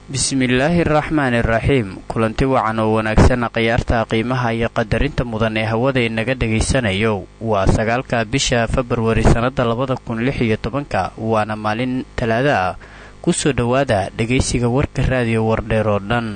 bismillaahi araxmaani iraxiim kulanti wacan oo wanaagsan khiyaarta qiimaha iyo qadarinta mudan ee hawada inaga dhegaysanayo waa sagaalka bisha februari sannada labada kun lix iyo tobanka waana maalin talaado ah kusoo dhowaada dhegaysiga warka raadiyo wardheer oo dhan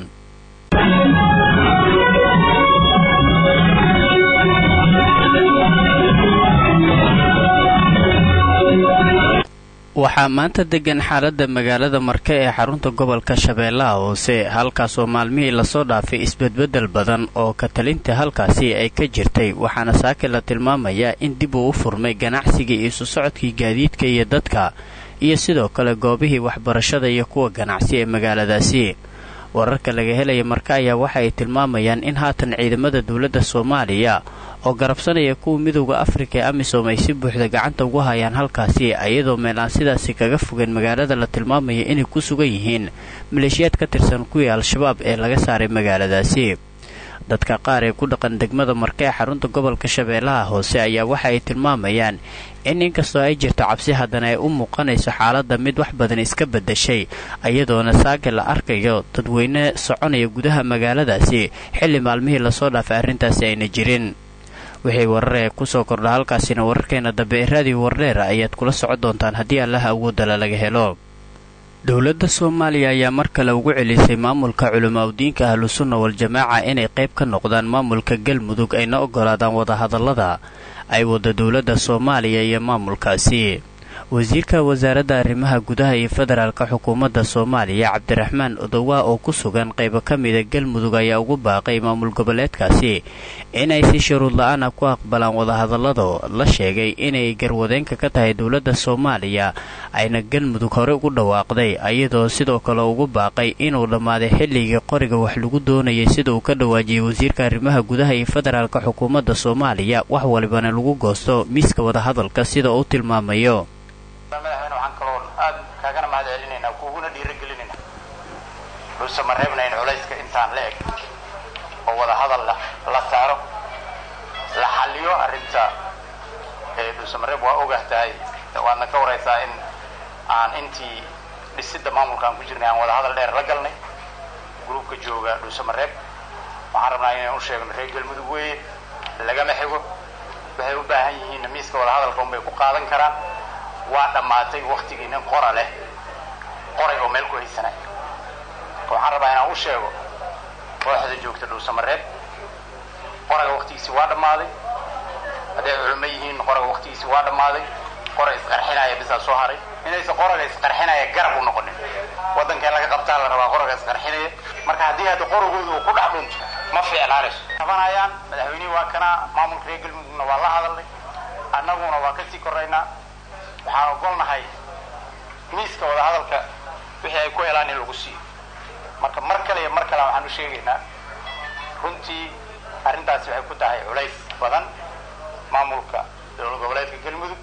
waxaa maanta degan xaaladda magaalada marke ee xarunta gobolka shabeellaha hoose halkaasoo maalmihii lasoo dhaafay isbedbeddel badan oo katalinta halkaasi ay ka jirtay waxaana saaki la tilmaamayaa in dib uu u furmay ganacsigii isu socodkii gaadiidka iyo dadka iyo sidoo kale goobihii waxbarashada iyo kuwa ganacsi ee magaaladaasi wararka laga helaya marka ayaa waxa ay tilmaamayaan in haatan ciidamada dowladda soomaaliya oo garabsanaya kuwa midowda afrika ee amisom ay si buuxda gacanta ugu hayaan halkaasi iyadoo meel aan sidaasi kaga fogeen magaalada la tilmaamaya inay ku sugan yihiin maleeshiyaad ka tirsan kuwii al-shabaab ee laga saaray magaaladaasi dadka qaar ee ku dhaqan degmada marke ee xarunta gobolka shabeellaha hoose ayaa waxa ay tilmaamayaan in inkastoo ay jirto cabsi haddana ay u muuqanayso xaaladda mid wax badan iska beddashay iyadoona saaga la arkayo dadweyne soconaya gudaha magaaladaasi xilli maalmihii lasoo dhaafay arrintaasi ayna jirin wixii warar ee kusoo kordha halkaasina wararkeena dambe ee raadiyo wardheer ayaad kula socon doontaan haddii allaha awoodala laga helo dowladda soomaaliya ayaa mar kale ugu celisay maamulka culimaadudiinka ahlusunna wal-jamaaca inay qayb ka noqdaan maamulka galmudug ayna ogolaadaan wadahadallada ay wada dowladda soomaaliya iyo maamulkaasi wasiirka wasaaradda arrimaha gudaha iyo federaalka xukuumadda soomaaliya cabdiraxmaan odowaa oo ku sugan qaybo ka mida galmudug ayaa ugu baaqay maamul goboleedkaasi inay si shuruud la-aana ku aqbalaan wadahadallada la sheegay inay garwadeenka ka tahay dowladda soomaaliya ayna galmudug hore ugu dhawaaqday iyadoo sidoo kale ugu baaqay inuu dhammaaday xilligii qoriga wax lagu doonayay sida uu ka dhawaajiyey wasiirka arrimaha gudaha iyo federaalka xukuumadda soomaaliya wax walibana lagu goosto miiska wadahadalka sida uu tilmaamayo madaxweyne waxaan kaloo aad kaagana mahad celinaynaa kuuguna dhiiragelinayna dhuuse ma reebnayn culayska intaan la eg oo wada hadal la saaro la xalliyo arrinta dhuuse mareeb waa ogah tahay waadna ka waraysaa in aan intii dhisidda maamulka aan ku jirnay aan wada hadal dheer la galnay gruubka jooga dhuuse mareeb waxaan rabnaa inaan u sheegno reer galmudug weeye lagama xigo waxay u baahan yihiinna miiska wada hadalka unbay ku qaadan karaan waa dhammaatay waktigii nin qora leh qoray oo meel ku haysanay waxaan rabaa inaan u sheego kooxda joogta dhuusamareeb qoraga waktigiisii waa dhammaaday hadday culimo yihiin qoraga waktigiisii waa dhammaaday qora isqarxinaya bisaa soo haray inaysan qoraga isqarxinaya garab u noqonin waddankeen laga qabtaa la rabaa qoraga isqarxinaya marka haddii hadda qoragooda uu ku dhex dhunto ma fiicnaanayso qabanayaan madaxweynihii waa kana maamulka reer galmudugna waa la hadalnay annaguna waa kasii koraynaa waxaan ogolnahay miiska wadahadalka wixii ay ku helaan in lagu siiyo marka mar kale iyo mar kale waxaan u sheegaynaa runtii arrintaasi waxay ku tahay culays badan maamulka dowlad goboleedka galmudug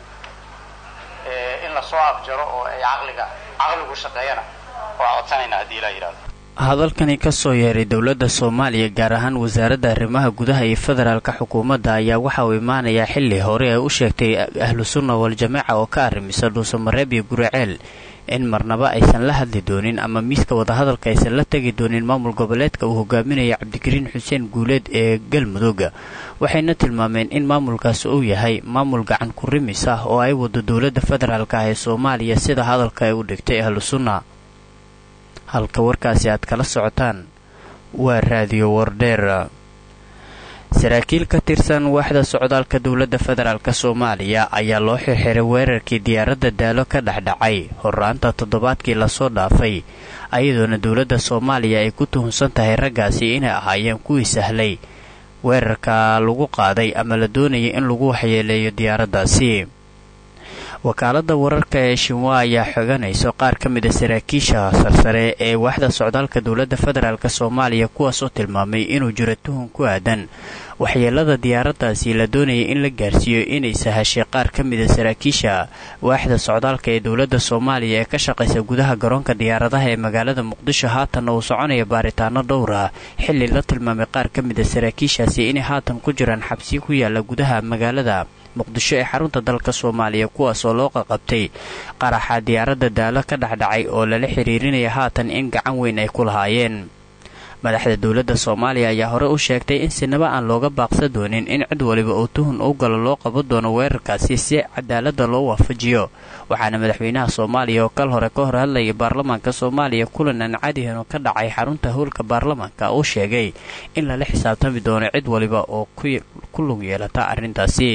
in lasoo afjaro oo ay caqliga caqligu shaqeeyana waa codsanaynaa haddii ilaa yidhahdo hadalkani ka soo yeeray dowladda soomaaliya gaar ahaan wasaaradda arrimaha gudaha iyo federaalka xukuumadda ayaa waxa uu imaanayaa xilli hore ee u sheegtay ahlu sunna wal-jamaaca oo ka arrimisa dhuusamareeb iyo guriceel in marnaba aysan la hadli doonin ama miiska wadahadalka aysan la tegi doonin maamul goboleedka uu hogaaminaya cabdikariin xuseen guuleed ee galmudug waxayna tilmaameen in maamulkaasi uu yahay maamul gacan ku rimis ah oo ay wado dowladda federaalka ah ee soomaaliya sida hadalka ay u dhigtay ahlu sunna halka warkaasi aad kala socotaan waa raadiyo wardheer saraakiil ka tirsan waaxda socdaalka dowladda federaalk soomaaliya ayaa loo xirxiray weerarkii diyaaradda daalo ka dhexdhacay horraanta toddobaadkii lasoo dhaafay ayadoona dowladda soomaaliya ay ku tuhunsan tahay raggaasi inay ahaayeen kuwii sahlay weerarka lagu qaaday ama la doonayay in lagu waxyeeleeyo diyaaraddaasi wakaaladda wararka ee shinwa ayaa xoganayso qaar ka mid a saraakiisha sarsare ee waaxda socdaalka dowladda federaalk soomaaliya kuwaasoo tilmaamay inuu jiro tuhun ku aadan waxyeelada diyaaraddaasi la doonayay in la gaarsiiyo inay sahashay qaar ka mid a saraakiisha waaxda socdaalka ee dowladda soomaaliya ee ka shaqaysa gudaha garoonka diyaaradaha ee magaalada muqdisho haatanna uu soconaya baaritaano dhowr ah xilli la tilmaamay qaar ka mid a saraakiishaasi inay haatan ku jiraan xabsi ku yaala gudaha magaalada muqdisho ee xarunta dalka soomaaliya kuwaasoo loo qaqabtay qaraxa diyaaradda daalo ka dhexdhacay oo lala xiriirinaya haatan in gacan weyn ay ku lahaayeen madaxda dowladda soomaaliya ayaa hore u sheegtay in sinaba aan looga baaqsa doonin in cid waliba oo tuhun u galo loo qaban doono weerarkaasi si cadaaladda loo waafajiyo waxaana madaxweynaha soomaaliya oo kal hore ka hor hadlayay baarlamaanka soomaaliya kulan aan cadihan oo ka dhacay xarunta howlka baarlamaanka uu sheegay in lala xisaabtami doono cid waliba oo ku lug yeelata arrintaasi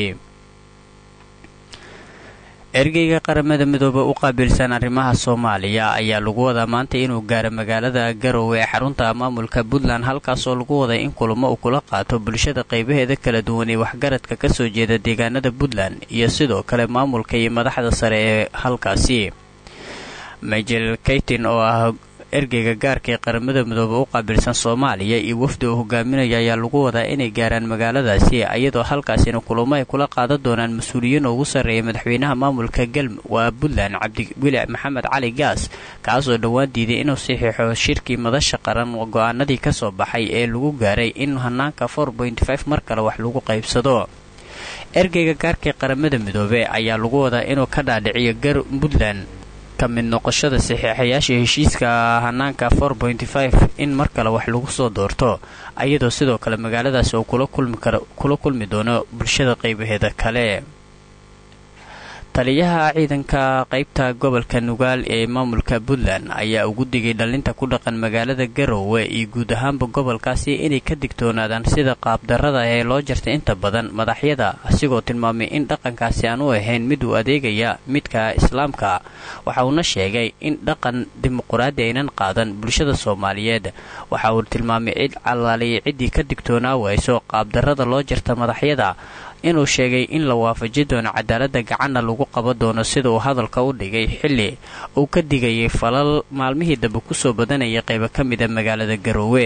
ergeyga qaramada midoobe u qaabilsan arrimaha soomaaliya ayaa lagu wadaa maanta inuu gaaro magaalada garowe ee xarunta maamulka puntland halkaasoo lagu waday in kulamo uu kula qaato bulshada qaybaheeda kala duwan ee waxgaradka kasoo jeeda deegaanada puntland iyo sidoo kale maamulka iyo madaxda sare ee halkaasi majel kaytin oo ah ergeyga gaarka ee qaramada midoobe u qaabilsan soomaaliya iyo wafdi uu hogaaminaya ayaa lagu wadaa inay gaaraan magaaladaasi iyadoo halkaasina kulamo ay kula qaadan doonaan mas-uuliyiin ugu sarreeya madaxweynaha maamulka galm waa puntland cabdiweli maxamed cali gaas kaasoo dhowaan diiday inuu saxiixo shirkii madasha qaran go-aanadii kasoo baxay ee lagu gaaray in hanaanka mar kale wax lagu qaybsado ergeyga gaarka ee qaramada midoobe ayaa lagu wadaa inuu ka dhaadhiciyo puntland mid noqoshada saxiixayaasha heshiiska hanaanka in mar kale wax lagu soo doorto ayadoo sidoo kale magaaladaasi uu kula kulmi doono bulshada qaybaheeda kale taliyaha ciidanka qaybta gobolka nugaal ee maamulka puntland ayaa ugu digay dhallinta ku dhaqan magaalada garowe iyo guud ahaanba gobolkaasi inay ka digtoonaadaan sida qaabdarrada ee loo jartay inta badan madaxyada asigoo tilmaamay in dhaqankaasi aan u ahayn mid uu adeegaya midka islaamka waxa uuna sheegay in dhaqan dimuquraadi aynan qaadan bulshada soomaaliyeed waxa uu tilmaamay cid calaaliya ciddii ka digtoonaa wayso qaabdarrada loo jarta madaxyada inuu sheegay in la waafaji doono cadaaladda gacanna lagu qaban doono sida uu hadalka u dhigay xilli uu ka digayay falal maalmihii dambe kusoo badanayay qaybo ka mida magaalada garoowe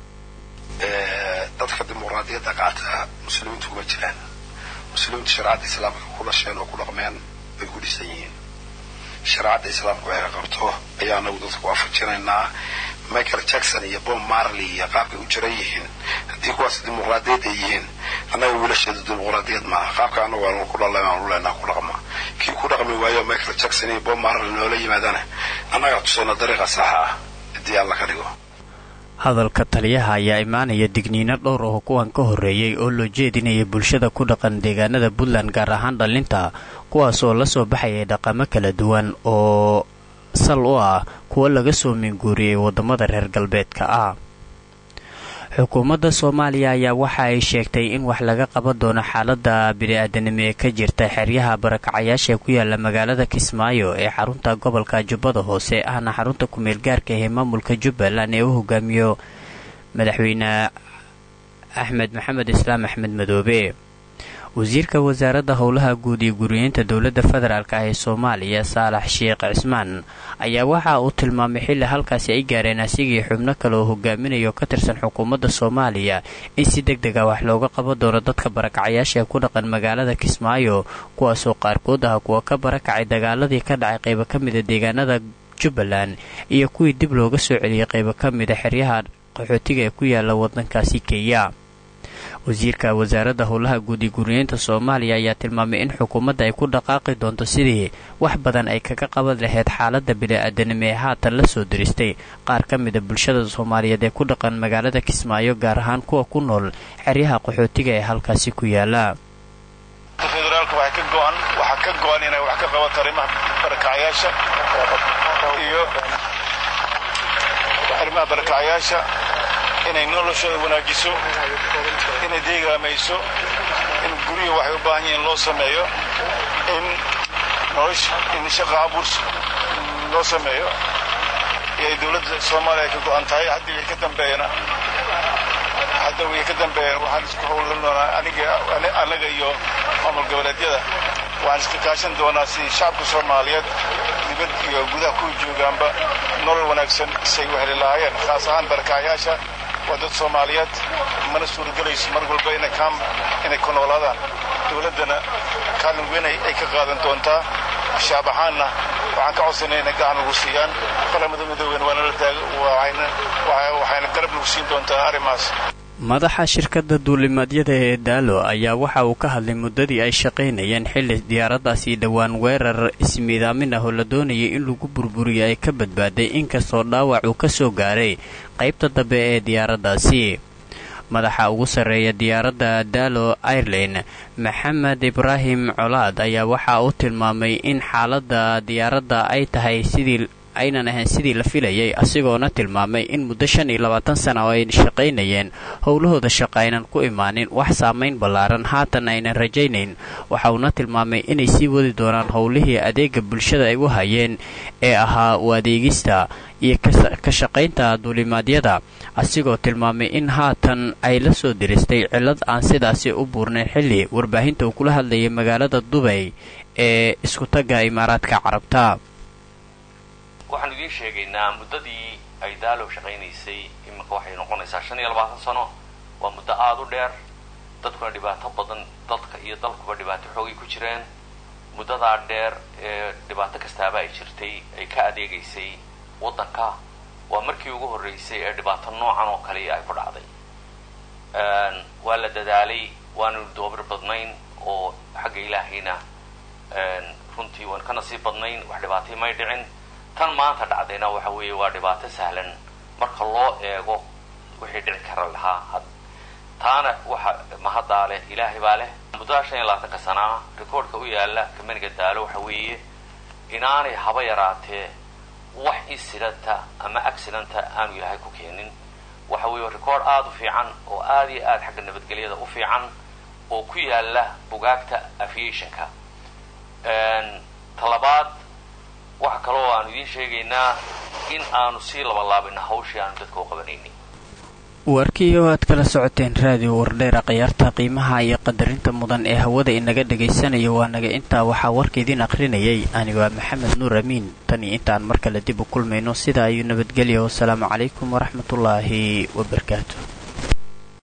dadka dimuqraadiyadda qaata muslimiintu kuma jiraan muslimiintu shareecadda islaamka ku dhasheen oo ku dhaqmeen bay ku dhisan yihiin shareecadda islaamka waxay qabto ayaa anagu dadka waafajinaynaa michael jackson iyo bob marley iyo qaabkay u jiran yihiin haddii kuwaas dimuqraadiyad ay yihiin annaga wiilasheedu dimuqraadiyad maaha qaabka anagu aanu ku dhalay aanu leenaha ku dhaqma kii ku dhaqmi waayo michael jackson iyo bob marley noola yimaadana annagaa tusayna dariiqa saxa ah haddii alla ka dhigo hadalka taliyaha ayaa imaanaya digniino dhowr oo kuwan ka horreeyey oo loo jeedinaya bulshada ku dhaqan deegaanada puntland gaar ahaan dhallinta kuwaas oo lasoo baxayay dhaqamo kala duwan oo sal u ah kuwo laga soo minguuriyey waddamada reer galbeedka ah xukuumadda soomaaliya ayaa waxa ay sheegtay in wax laga qaban doono xaaladda bini-aadanimo ee ka jirta xeryaha barakacayaasha ee ku yaala magaalada kismaayo ee xarunta gobolka jubbada hoose ahna xarunta ku-meel gaarka ee maamulka jubbaland ee u hogaamiyo madaxweyne axmed maxamed islaam axmed madoobe wasiirka wasaaradda howlaha guud iyo guriyeynta dowladda federaalk ah ee soomaaliya saalax sheekh cismaan ayaa waxa uu tilmaamay xilli halkaasi ay gaareen asigii xubno kale oo hogaaminayo ka tirsan xukuumadda soomaaliya in si deg deg ah wax looga qaban doono dadka barakacayaasha ee ku dhaqan magaalada kismaayo kuwaasoo qaarkood ah kuwa ka barakacay dagaaladii ka dhacay qaybo ka mida deegaanada jubbaland iyo kuwii dib looga soo celiyey qaybo ka mida xeryaha qaxootiga ee ku yaala wadankaasi kenya wasiirka wasaaradda howlaha guud iyo guriyeynta soomaaliya ayaa tilmaamay in xukuumadda ay ku dhaqaaqi doonto sidii wax badan ay kaga qaban lahayd xaaladda bini-aadanimo ee haatan la soo diristay qaar ka mida bulshada soomaaliyeed ee ku dhaqan magaalada kismaayo gaar ahaan kuwa ku nool xeryaha qaxootiga ee halkaasi ku yaala federaalka waxaa ka go-an inay wax ka qabato arrimaha barakacayaasha iyo arrimaha barakacayaasha inay noloshooda wanaajiso inay deegaamayso in guryihi waxay u baahan yihiin loo sameeyo in nolosha in shaqa abuurs loo sameeyo iyo ay dowladda soomaaliya ay ka go-an tahay haddii wixii ka dambeeyana hadda wixii ka dambeeyana waxaan isku howlan doonaa aniga annaga iyo maamul goboleedyada waxaan iska kaashan doonaa sidii shacabka soomaaliyeed dibad iyo gudaha ku joogaanba nolol wanaagsan say u heli lahaayeen khaas ahaan barakacayaasha waa dad soomaaliyeed mana suuragelayso mar walba inay ku noolaadaan dowladdana kaalin weyn ay ka qaadan doontaa shaab ahaanna waxaan ka codsanay inay gacan lagu siiyaan qaramada midoobeen waanala taag waxayna garab lagu siin doontaa arrimahaas madaxa shirkadda duulimaadyada ee daalo ayaa waxa uu ka hadlay muddadii ay shaqaynayeen xilli diyaaraddaasi dhowaan weerar ismiidaamin ah oo la doonayay in lagu burburiyo ay ka badbaaday inkastoo dhaawac uu ka soo gaaray qaybta dambe ee diyaaraddaasi madaxa ugu sarreeya diyaaradda daalo airline maxamed ibraahim colaad ayaa waxa uu tilmaamay in xaaladda diyaaradda ay tahay sidii aynan ahayn sidii la filayay asigoona tilmaamay in muddo shan iyo labaatan sana oo ay shaqaynayeen howlahooda shaqa aynan ku imaanin wax saamayn ballaaran haatan aynan rajaynayn waxa uuna tilmaamay inay sii wadi doonaan howlihii adeega bulshada ay u hayeen ee ahaa u adeegista iyo ka shaqaynta duulimaadyada asigoo tilmaamay in haatan ay la soo diristay cillad aan sidaasi u buurnayn xilli warbaahinta uu kula hadlayay magaalada dubay ee iskutagga imaaraadka carabta waxaan idiin sheegaynaa muddadii ay daalow shaqaynaysay iminka waxay noqonaysaa shan iyo labaatan sano waa muddo aada u dheer dadkuna dhibaato badan dadka iyo dalkuba dhibaato xoogay ku jireen muddadaa dheer ee dhibaato kastaaba ay jirtay ay ka adeegaysay waddanka waa markii ugu horreysay ee dhibaato noocan oo kaliya ay ku dhacday waa la dadaalay waanu doobir badnayn oo xagga ilaahayna runtii waan ka nasiib badnayn wax dhibaatay may dhicin tan maanta dhacdayna waxa weeye waa dhibaato sahlan marka loo eego wixii dhici kara lahaa taana waxa mahaddaa leh ilaahay baa leh muddada shan iyo labaatanka sanaa rikoordhka u yaala kamaniga daalo waxa weeye inaanay haba yaraatee wax insidanta ama accidenta aanu ilaahay ku keenin waxa weeye record aada u fiican oo aada iyo aada xagga nabadgelyada u fiican oo ku yaala bugaagta aviationka talabaad waxa kaloo aanu idiin sheegaynaa in aanu sii labalaabina hawshii aanu dadka u qabanaynay warkii oo aad kala socoteen raadiyo wardheera khiyaarta qiimaha iyo qadarinta mudan ee hawada inaga dhagaysanayo waa naga intaa waxaa warka idiin akhrinayay anigu waa maxamed nuur amiin tan iyo intaan mar kale dib u kulmayno sidaa ayuu nabadgelya wasalaamu calaykum waraxmatullaahi wabarakaatu